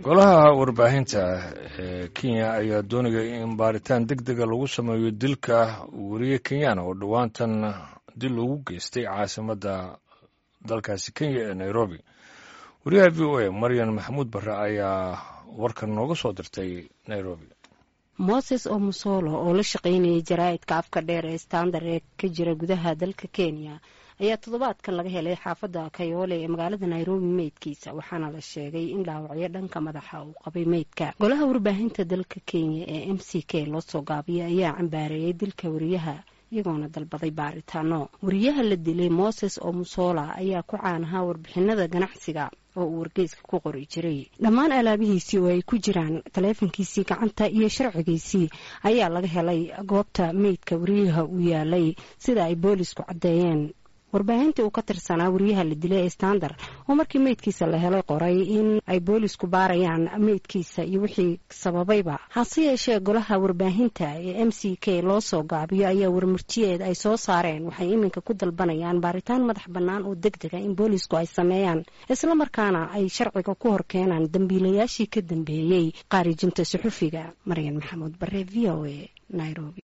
golaha warbaahinta ee kenya ayaa doonaya in baaritaan deg dega lagu sameeyo dilka weriye kenyana oo dhowaantan dil ugu geystay caasimadda dalkaasi kenya ee nairobi wariyaha v o a maryan maxamuud barre ayaa warkan nooga soo dirtay nairobi moses omusolo oo la shaqaynayay jaraa'idka afka dheer ee standard ee ka jira gudaha dalka kenya ayaa toddobaadkan laga helay xaafadda kayoole ee magaalada nairobi meydkiisa waxaana la sheegay in dhaawacyo dhanka madaxa uu qabay meydka golaha warbaahinta dalka kenya ee m c k loo soo gaabiyay ayaa cambaareeyay dilka wariyaha iyagoona dalbaday baaritaano wariyaha la dilay moses omusola ayaa ku caanahaa warbixinada ganacsiga oo uu wargeyska ku qori jiray dhammaan alaabihiisii oo ay ku jiraan taleefankiisii gacanta iyo sharcigiisii ayaa laga helay goobta meydka wariyaha uu yaalay sida ay boolisku caddeeyeen warbaahintii uu ka tirsanaa wariyaha la dilay ee standard oo markii meydkiisa la helay qoray in ay boolisku baarayaan meydkiisa iyo wixii sababayba hase yeeshee golaha warbaahinta ee m c k loo soo gaabiyo ayaa warmurtiyeed ay soo saareen waxay iminka ku dalbanayaan baaritaan madax bannaan oo deg dega in boolisku ay sameeyaan islamarkaana ay sharciga ku hor keenaan dambiilayaashii ka dambeeyey qaarijinta suxufiga maryan maxamuud bare v o a nairobi